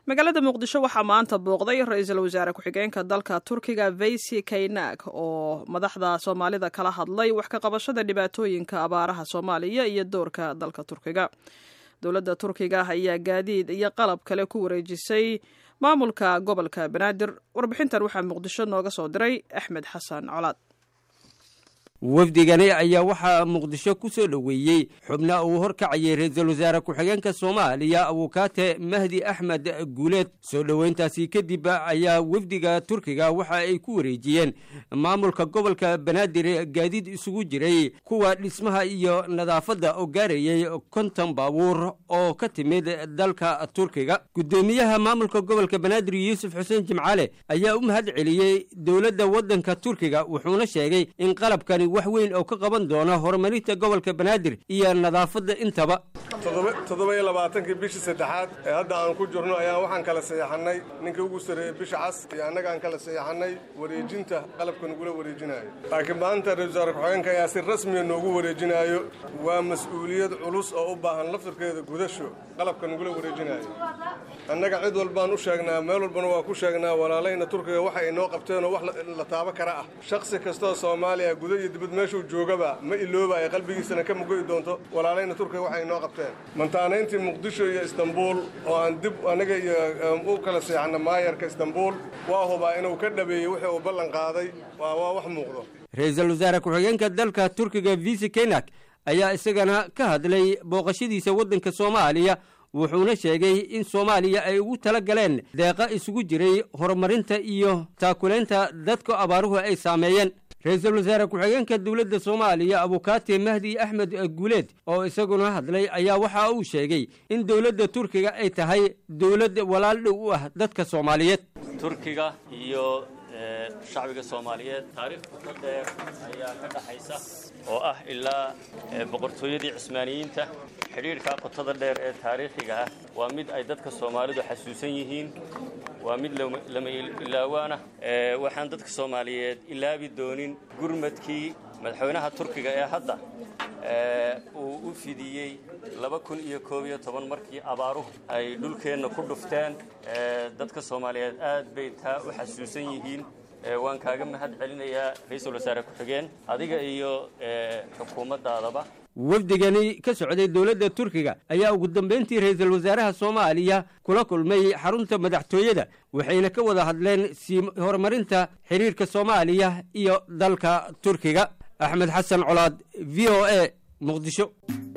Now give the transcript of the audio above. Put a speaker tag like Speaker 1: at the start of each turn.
Speaker 1: magaalada muqdisho waxaa maanta booqday ra-iisul wasaare ku-xigeenka dalka turkiga veysi kaynak oo madaxda soomaalida kala hadlay wax ka qabashada dhibaatooyinka abaaraha soomaaliya iyo doorka dalka turkiga dowladda turkiga ayaa gaadiid iyo qalab kale ku wareejisay maamulka gobolka banaadir warbixintan waxaa muqdisho nooga soo diray axmed xasan colaad
Speaker 2: wafdigani ayaa waxaa muqdisho ku soo dhoweeyey xubna uu horkacayay ra-iisul wasaare ku-xigeenka soomaaliya abukaate mahdi axmed guuleed soo dhoweyntaasi kadib ayaa wafdiga turkiga waxa ay ku wareejiyeen maamulka gobolka banaadir gaadiid isugu jiray kuwa dhismaha iyo nadaafadda oo gaarayay konton baabuur oo ka timid dalka turkiga guddoomiyaha maamulka gobolka banaadir yuusuf xuseen jimcaale ayaa u mahad celiyey dowladda waddanka turkiga wuxuuna sheegay in qalabkani wax weyn oo ka qaban doona horumarinta gobolka banaadir iyo nadaafadda intaba
Speaker 3: toddoba iyo labaatankii bishii saddexaad ee hadda aan ku jirno ayaan waxaan kala saxeexannay ninkii ugu sarreeyey bisha cas iyo annaga aan kala saxeexannay wareejinta qalabka nagula wareejinaayo laakiin maanta ra-isul wasaare ku-xigeenka ayaa si rasmiya noogu wareejinaayo waa mas-uuliyad culus oo u baahan laftirkeeda gudasho qalabka nagula wareejinaayo annaga cid walbaan u sheegnaa meel walbana waa ku sheegnaa walaalayna turkiga waxa ay noo qabteenoo wax la taabo kara ah shakhsi kastoo soomaaliya guda iyo dibad meeshuu joogaba ma iloobaaya qalbigiisana ka mugo'i doonto walaalayna turkiga waxa ay noo qabteen mantaanayntii muqdisho iyo istanbuul oo aan dib anaga iyo u kala seexanna maayarka istanbuul waa hubaa inuu ka dhabeeyey wixii uu ballan qaaday waa waa wax muuqdo
Speaker 2: ra-iisul wasaare ku-xigeenka dalka turkiga visi kenak ayaa isagana ka hadlay booqashadiisa waddanka soomaaliya wuxuuna sheegay in soomaaliya ay ugu tala galeen deeqa isugu jiray horumarinta iyo taakulaynta dadka abaaruhu ay saameeyeen ra-iisul wasaare ku-xigeenka dowladda soomaaliya abukaate mahdi axmed guuleed oo isaguna hadlay ayaa waxa uu sheegay in dowladda turkiga ay tahay dowlad walaal dhow u ah dadka soomaaliyeed
Speaker 4: turkiga iyo shacbiga soomaaliyeed taariikh ka dheer ayaa ka dhaxaysa oo ah ilaa boqortooyadii cismaaniyiinta xidhiidhka qotada dheer ee taariikhiga ah waa mid ay dadka soomaalidu xasuusan yihiin waa mid lama ilaawaana waxaan dadka soomaaliyeed ilaabi doonin gurmadkii madaxweynaha turkiga ee hadda uu u fidiyey laba kun iyo koob iyo toban markii abaaruhu ay dhulkeenna ku dhufteen dadka soomaaliyeed aad bay taa u xasuusan yihiin waan kaaga mahad celinayaa ra-iisul wasaare ku-xigeen adiga iyo xukuumaddaadaba
Speaker 2: wafdigani ka socday dowladda turkiga ayaa ugu dambayntii ra-iisul wasaaraha soomaaliya kula kulmay xarunta madaxtooyada waxayna ka wada hadleen sii horumarinta xiriirka soomaaliya iyo dalka turkiga axmed xasan colaad v o a muqdisho